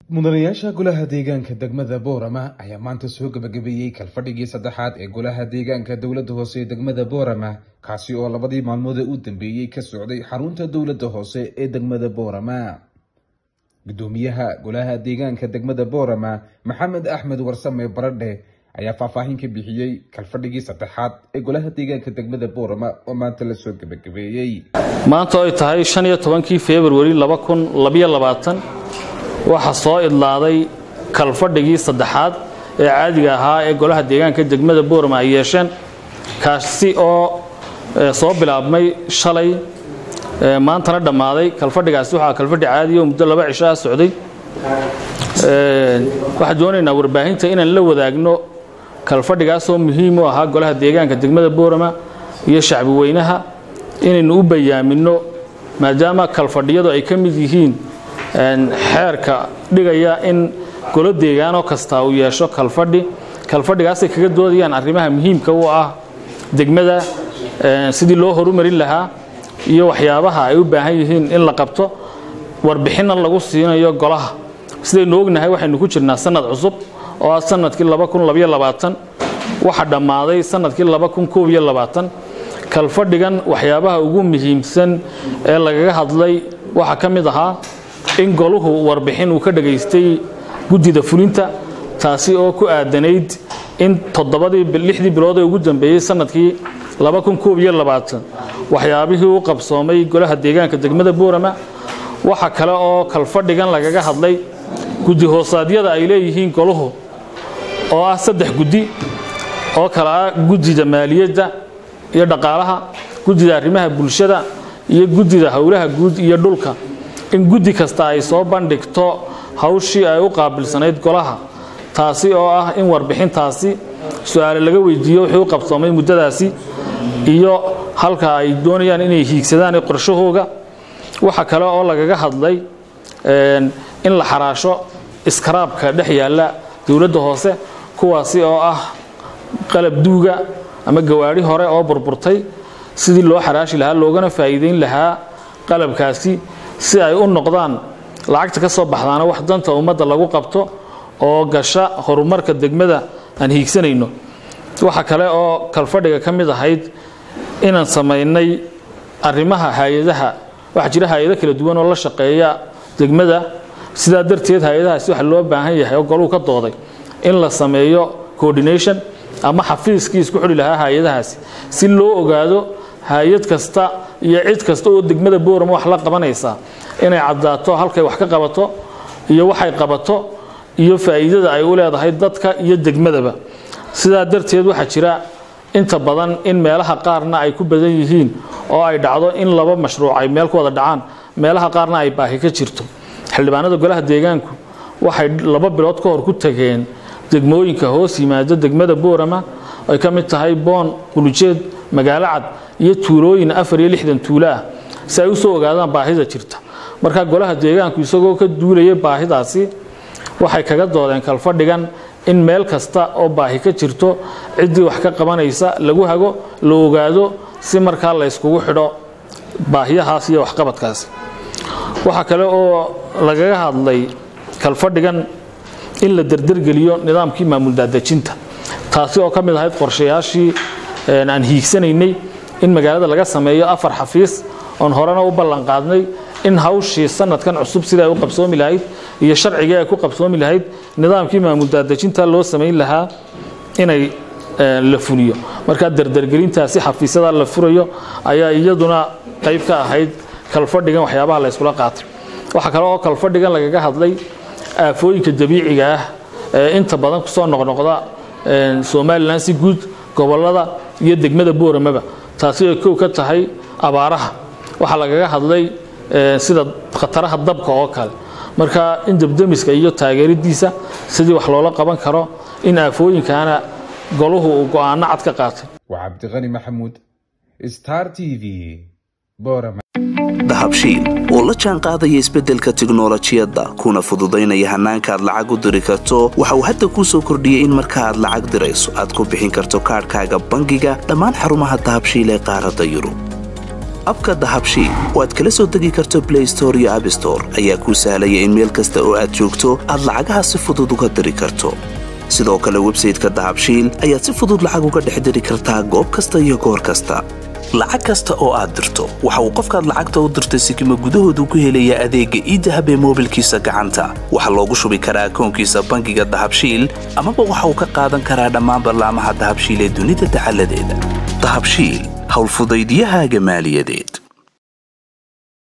mudanayaasha golaha deegaanka degmada boorama ayaa maanta soo gabagabeeyey kalfadhigii saddexaad ee golaha deegaanka dowladda hoose ee degmada boorama kaasi oo labadii maalmood ee u dambeeyey ka socday xarunta dowladda hoose ee degmada boorama gudoomiyaha golaha deegaanka degmada boorama maxamed axmed warsame baradhe ayaa faahfaahin ka bixiyey kalfadhigii saddexaad ee golaha deegaanka degmada boorama oo maanta lasoo gabagabeeyey maanta oy tahay shan iyo tobankii februari laba kun labiyo labaatan waxaa soo idlaaday kalfadhigii saddexaad ee caadiga ahaa ee golaha deegaanka degmada boorama ay yeesheen kaasi oo soo bilaabmay shalay maantana dhammaaday kalfadhigaasi waxaa kalfadhi caadiya oo muddo laba cisho ah socday waxaan doonaynaa warbaahinta inaan la wadaagno kalfadhigaasoo muhiim u ahaa golaha deegaanka degmada boorama iyo shacbi weynaha inaynu u bayaamino maadaama kalfadhiyadu ay ka mid yihiin xeerka dhigaya in golo deegaanoo kasta uu yeesho kalfadhi kalfadhigaasay kaga doodayaan arrimaha muhiimka u ah degmada sidii loo horumarin lahaa iyo waxyaabaha ay u baahan yihiin in la qabto warbixinna lagu siinayo golaha sidaynu ognahay waxaynu ku jirnaa sanad cusub oo ah sanadkii waxa dhammaaday sanadkii kalfadhigan waxyaabaha ugu muhiimsan ee lagaga hadlay waxaa ka mid ahaa in goluhu warbixin uu ka dhagaystay guddida fulinta taasi oo ku aadanayd in toddobadii lixdii bilood ee ugu dambeeyey sanadkii waxyaabihii u qabsoomay golaha deegaanka degmada boorama waxa kale oo kalfadhigan lagaga hadlay guddi hoosaadyada ay leeyihiin goluhu oo ah saddex guddi oo kale ah guddida maaliyadda iyo dhaqaalaha guddida arrimaha bulshada iyo guddida howlaha guud iyo dhulka in guddi kasta ay soo bandhigto hawshii ay u qaabilsanayd golaha taasi oo ah in warbixintaasi su-aale laga weydiiyo wixii u qabsoomay muddadaasi iyo halka ay doonayaan inay hiigsadaan qorshahooga waxa kale oo lagaga hadlay in la xaraasho iskaraabka dhex yaalla dowladda hoose kuwaasi oo ah qalab duuga ama gawaadhi hore oo burburtay sidii loo xaraashi lahaa loogana faa'iideyn lahaa qalabkaasi si ay u noqdaan lacagta ka soo baxdaana wax danta ummadda lagu qabto oo gasha horumarka degmada aan hiigsanayno waxa kale oo kalfadhiga ka mid ahayd inaan samaynay arrimaha hay-adaha waxaa jira hay-ado kala duwan oo la shaqeeya degmada sidaa darteed hay-adahaasi waxa loo baahan yahay oo goluu ka dooday in la sameeyo coordination ama xafiiskii isku xidhi lahaa hay-adahaasi si loo ogaado hay-ad kasta iyo cid kasta oo degmada boorama wax la qabanaysaa inay caddaato halkay wax ka qabato iyo waxay qabato iyo faa'iidada ay u leedahay dadka iyo degmadaba sidaa darteed waxaa jira inta badan in meelaha qaarna ay ku badan yihiin oo ay dhacdo in laba mashruuc ay meel ku wada dhacaan meelaha qaarna ay baahi ka jirto xildhibaanada golaha deegaanku waxay laba bilood ka hor ku tageen degmooyinka hoos yimaada degmada boorama ay ka mid tahay boon qulujeed magaalo cad iyo tuulooyin afar iyo lixdan tuulo ah si ay u soo ogaadaan baahida jirta marka golaha deegaanku isagoo ka duulaya baahidaasi waxay kaga doodeen kalfadhigan in meel kasta oo baahi ka jirto ciddii wax ka qabanaysa lagu hago la ogaado si markaa la yskugu xidho baahiyahaas iyo waxqabadkaasi waxaa kale oo lagaga hadlay kalfadhigan in la derdergeliyo nidaamkii maamul daadejinta taasi oo ka mid ahayd qorshayaashii aan hiigsanaynay in magaalada laga sameeyo afar xafiis oon horena u ballan qaadnay in hawshii sanadkan cusub sida ay u qabsoomi lahayd iyo sharcigii ay ku qabsoomi lahayd nidaamkii maamul daadejinta loo samayn lahaa inay la fuliyo markaa derdergelintaasi xafiisyada la furayo ayaa iyaduna qayb ka ahayd kalfadhigan waxyaabaha la yskula qaatay waxaa kale oo kalfadhigan lagaga hadlay aafooyinka dabiiciga ah ee inta badan kusoo noqnoqda somalilan si guud gobolada iyo degmada booramaba taasi ay kow ka tahay abaaraha waxaa lagaga hadlay sida khataraha dabka oo kale marka in debdemiska iyo taageeridiisa sidii wax loola qaban karo in aafooyinkaana goluhu uu go-aano cad ka qaatay waa cabdiqani maxamuud star t v boorama dahabshiil oo la jaan qaadaya isbeddelka tiknolojiyadda kuna fududaynaya hannaanka aad lacag u diri karto waxa uu hadda kuu soo kordhiyey in marka aad lacag dirayso aad ku bixin karto kaadhkaaga bangiga dhammaan xarumaha dahabshiil ee qaaradda yurub abka dahabshiil oo aad kala soo degi karto blay store iyo abstore ayaa kuu sahlaya in meel kasta oo aad joogto aad lacagaha si fudud uga diri karto sidoo kale websayteka dahabshiil ayaad si fudud lacag uga dhex diri kartaa goob kasta iyo goor kasta lacag kasta oo aad dirto waxa uu qofkaad lacagta u dirtay sikima gudahoodu ku helayaa adeegga iidahab ee moobilkiisa gacanta waxaa loogu shubi karaa akoonkiisa bangiga dahabshiil amaba waxa uu ka qaadan karaa dhammaan ballaamaha dahabshiil ee dunida dacaladeeda dahabshiil howlfudaydyahaaga maaliyadeed